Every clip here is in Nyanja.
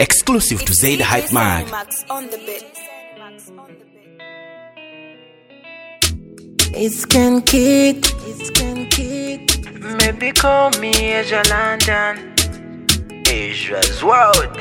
Exclusive to Zaid Hype Mag. Max on the bit. It's Ken Kid. It's Ken Kid. Maybe call me Asia London. Asia's world.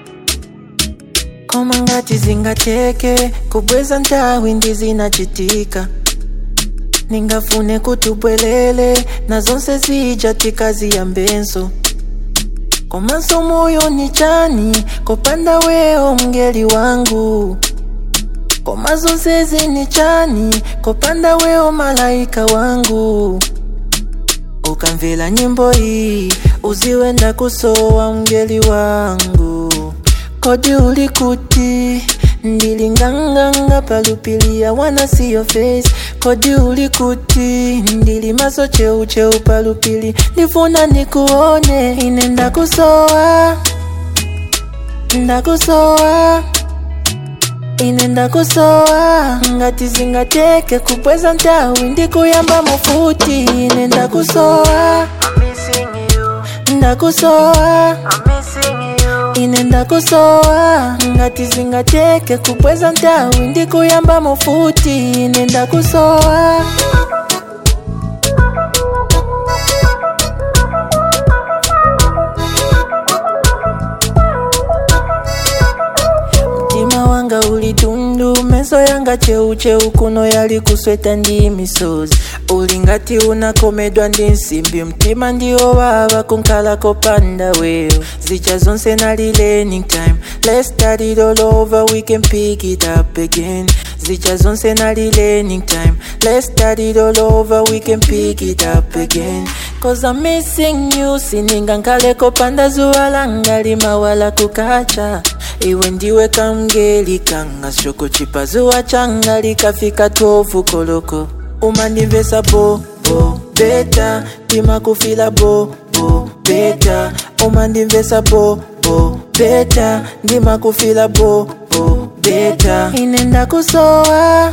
koma ngati zingateke kubweza nthawi ndi zinachitika ningafune kuti ubwelele na zonse zija tikaziyambenso komanso moyo ni chani kopanda wewo mngeli wangu koma zonsezi ni chani kopanda wewo malaika wangu ukamvera nyimbo iyi uziwe ndakusowa mngeli wangu kodi uli kuti ndili nganganga palupilia wanna see your face kodi uli kuti ndili maso cheucheu palupili ndifuna nikuone ine ndakusowa ndakusowa ine ndakusowa ngati zingateke kubweza nthawi ndikuyamba mufuti ine ndakusowa I'm missing you. ndakusowa I'm missing you. ine ndakusowa ngati zingateke kubweza nthawi ndikuyamba mufuti ine ndakusowa mtima wanga uli tundu meso yanga cheucheu kuno yali kusweta ndi misozi uli ngati unakomedwa ndi nsimbi mtima ndiwo wawa kunkhala kopanda wewo zicha zonse nali learning time let's start it all over we can pick it up again zicha zonse nali learning time let's start it all over we can pick it up again cause i'm missing you sininga nkhale kopanda zuwa langa limawala kukacha iwe ndiwe kamgeli kanga shoko chipazuwa changa likafika tofu koloko umandimvesa bo bo beta timakufila bo bo beta umandimvesa bo bo beta ndimakufila bo bo beta ine ndakusowa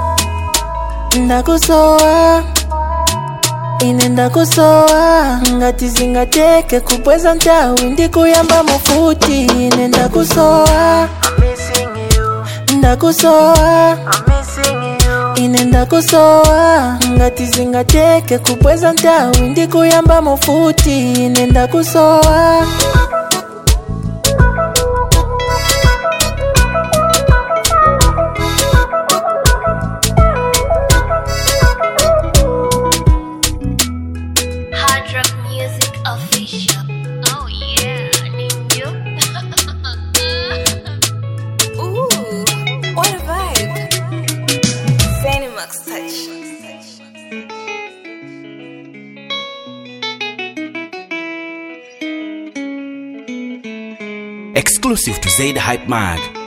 ndakusowa ine ndakusowa ngati zingateke kubweza nthawi ndikuyamba mufuti ine ndakusowa I'm missing you. ndakusowa I'm missing you. ine ndakusowa ngati zingateke kubweza nthawi ndikuyamba mufuti ine ndakusowa Hard Rock Music Official. Oh yeah, ninjo. Ooh, what a vibe. Fanny Max touch. Exclusive to Zaid Hype Mag.